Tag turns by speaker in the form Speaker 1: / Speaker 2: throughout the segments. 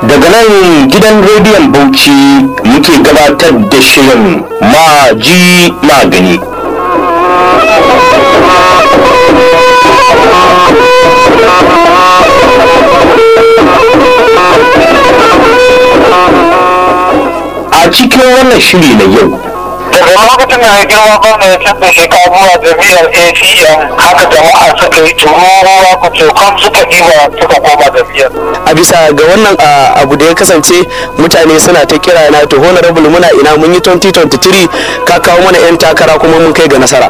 Speaker 1: daga nan gidan rediyon bauchi muke gabatar da shirin maji magani a cikin wannan shiri na yau
Speaker 2: daga lokacin da ya girma gwamna ya canza shekaru a jami'ar acm haka jama'a suka yi tururuwa ku cokan suka ɗiba suka koma jami'ar
Speaker 3: a bisa ga wannan a, abu da ya kasance mutane suna ta kira na to honorable muna ina mun yi 2023 ka kawo mana 'yan takara kuma mun kai ga nasara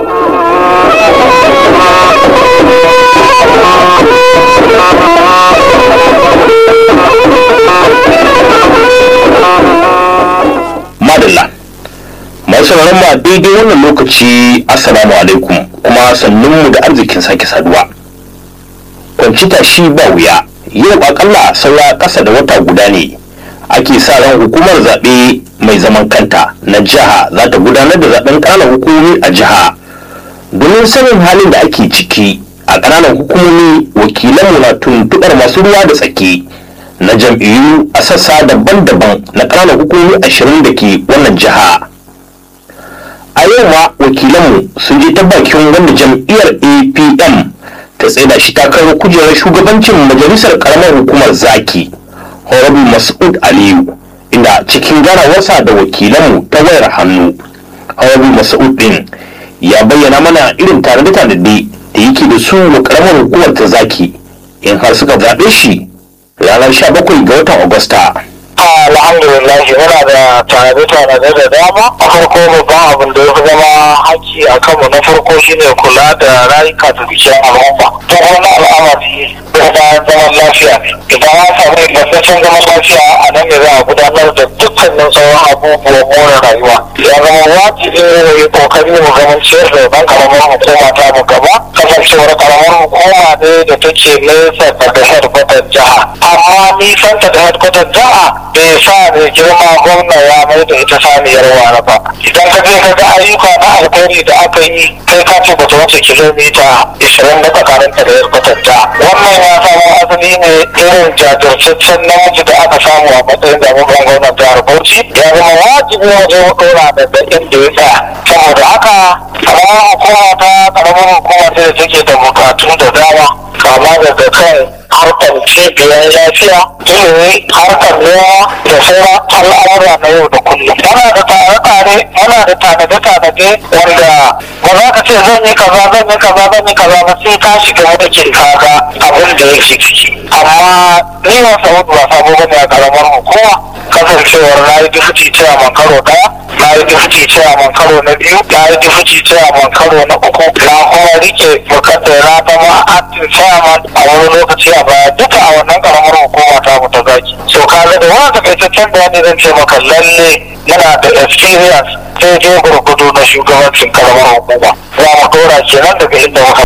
Speaker 1: madalla masu sauraron mu a daidai wannan lokaci assalamu alaikum kuma sannun mu da arzikin sake saduwa kwanci tashi ba wuya yau akalla saura ƙasa da wata guda ne ake sa ran hukumar zaɓe mai zaman kanta na jiha za ta gudanar da zaɓen ƙananan hukumomi a jiha domin sanin halin da ake ciki a ƙananan hukumomi wakilanmu na tuntuɓar masu ruwa da tsaki na jam'iyyu a sassa daban-daban na ƙananan hukumomi ashirin da ke wannan jiha a yau ma wakilanmu sun je ta bakin wanda jam'iyyar apm ta tsaida shi takarar kujerar shugabancin majalisar karamar hukumar zaki horabu mas'ud aliyu inda cikin ganawarsa da wakilanmu ta wayar hannu horabu mas'ud din ya bayyana mana irin tanade-tanade da yake da su wa karamar hukumar ta zaki in har suka zaɓe shi ranar 17 ga watan agusta
Speaker 2: alhamdulillah muna da tanade-tanade da dama a farko babban abin da ya fi zama haƙƙi a kanmu na farko shine kula da rayuka da dukiyar al'umma ta wani al'amari da zaman lafiya ne idan an samu ingantaccen zaman lafiya a nan ne za a gudanar da dukkanin sauran abubuwan more rayuwa ya zama wajibi ne mu yi kokari mu zama ciyar da ban karamar hukuma ta mu gaba kasancewar karamar hukuma ne da take nesa daga headquarter jiha amma nisanta da headquarter jiha bai sa mai girma gwamna ya mai da ita saniyar wara ba idan ka je ka ga ayyuka na alkhairi da aka yi kai ka ce bata wuce kilomita ishirin na tsakaninta da yarkwatanta wannan ya samo asali ne irin jajirtaccen namiji da aka samu a matsayin zaɓen gwamnan jihar bauchi ya zama wajibi waje mu ɗora daga inda ya tsaya saboda haka karamar hukuma ta karamar hukuma ce da take da bukatu da dama kama daga kan harkar cibiyar lafiya ilimi harkar noma da sauran al'amura na yau da kullum muna da tare-tare muna da tanade-tanade wanda ba za ka ce zan yi kaza zan yi kaza zan yi kaza ba sai ka shiga wadakin kaga abin da yake ciki amma ni ba saboda ba sabo bane a karamar hukuma kasancewar na yi dufuci cewa karo daya na yi dufuci cewa karo na biyu na yi dufuci cewa karo na uku na kuma rike bukatar na zama acting chairman a wani lokaci a baya duka a wannan karamar hukuma ta mu ta zaki so kaga da wani takaitaccen bayani zan ce maka lalle yana da experience daidai gurgudu na shugabancin karamar hukuma za mu dora kenan daga inda muka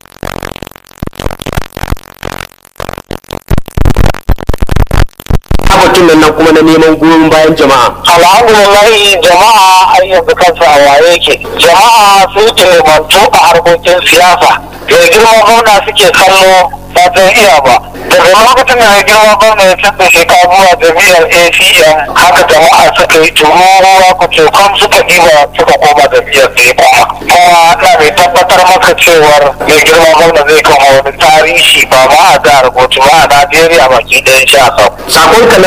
Speaker 3: batun nan kuma na neman goyon bayan jama'a
Speaker 2: alhamdulillah jama'a ai yanzu kansu a waye yake jama'a sun ilimantu a harkokin siyasa da girma gwamna suke kallo ba ta iya ba daga lokacin da ya girma gwamna ya canza shekaru a jami'ar acm haka jama'a suka yi tururuwa ku cokan suka ɗiba suka koma jami'ar da ya koma kuma na mai tabbatar maka cewar mai girma gwamna zai kama wani tarihi ba ma a jihar bauchi ba a najeriya baki ɗayan sha sau
Speaker 3: sakon ka na